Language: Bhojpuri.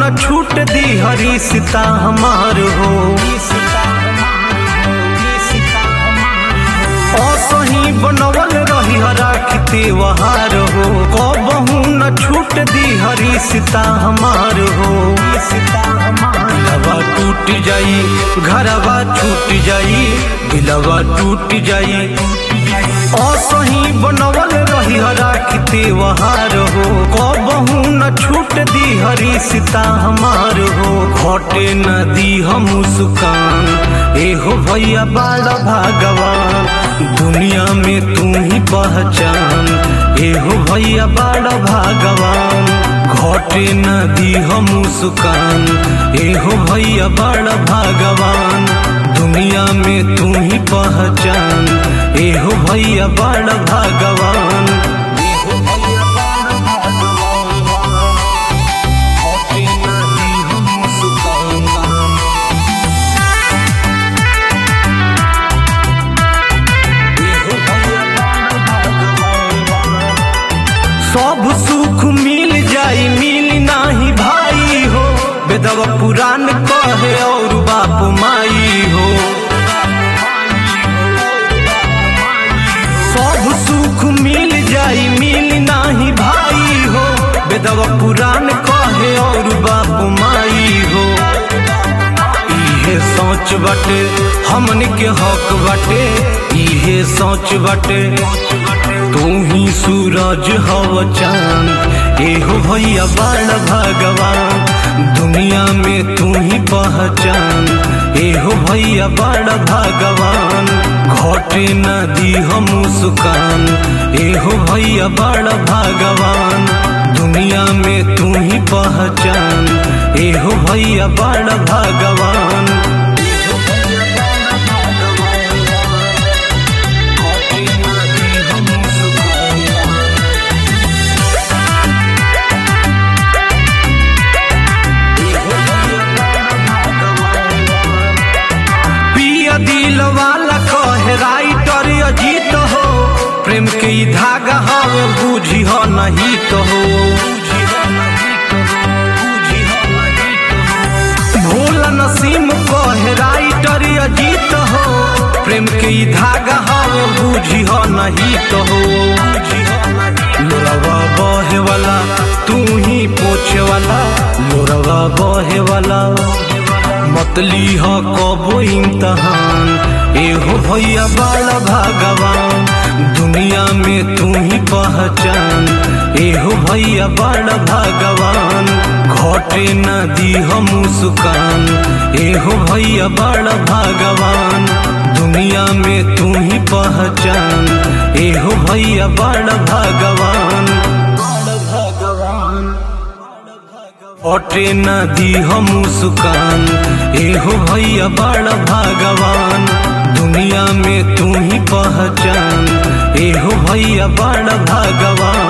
न छूट दी हरी सीता हमार हो असही बनवल रही राखते वहार हो कबहू न छूट दी हरी सीता हमार हो दिलवा टूट जाई घरवा छूट जाई दिलवा टूट जाई असही बनवल रही राखते वहार हो कबहू न छूट दी हरी सीता हमार हो घटे न दी हम सुकान एहो भैया बाड़ा भगवान दुनिया में तू ही पहचान एहो भैया बाड़ा भगवान घटे न दी हम सुकान एहो भैया बड़ा भगवान दुनिया में तू ही पहचान एहो भैया बड़ा भगवान एहो भैया बड़ा भगवान, घटे न दी हम सुकान। सब सुख मिल जाई मिल नाही भाई हो बेदवा पुराण कहे और बाप माई हो सब सुख मिल जाई मिल नाही भाई हो बेदवा पुराण कहे और बाप माई हो इहे सोच बटे हमन के हक बटे इहे सोच बटे तू ही सूरज हव चांद एहो भैया बड़ भगवान दुनिया में तू ही पहचान एहो भैया बड़ भगवान घटे न दी हम सुकान एहो भैया बड़ भगवान दुनिया में तू ही पहचान एहो भैया बड़ भगवान पिया दिल वाला कहे राइटर अजीत हो प्रेम के ई धागा हवे बूझी हो नहीं तो हो भोला नसीम कहे राइटर अजीत हो प्रेम के ई धागा हवे बूझी हो नहीं तो हो लोरवा बहे वाला तू ही पोछे वाला लोरवा बहे वाला मतली हो कबो इम्तहान एहो भैया बाला भगवान दुनिया में तू ही पहचान एहो भैया बड़ा भगवान घटे न दी हम सुकान एहो भैया बड़ा भगवान दुनिया में तू ही पहचान एहो भैया बड़ा भगवान बड़ा भगवान अटे न दी हम सुकान एहो भैया बड़ा भगवान दुनिया में तू ही पहचान एहो भैया बड़ा भगवान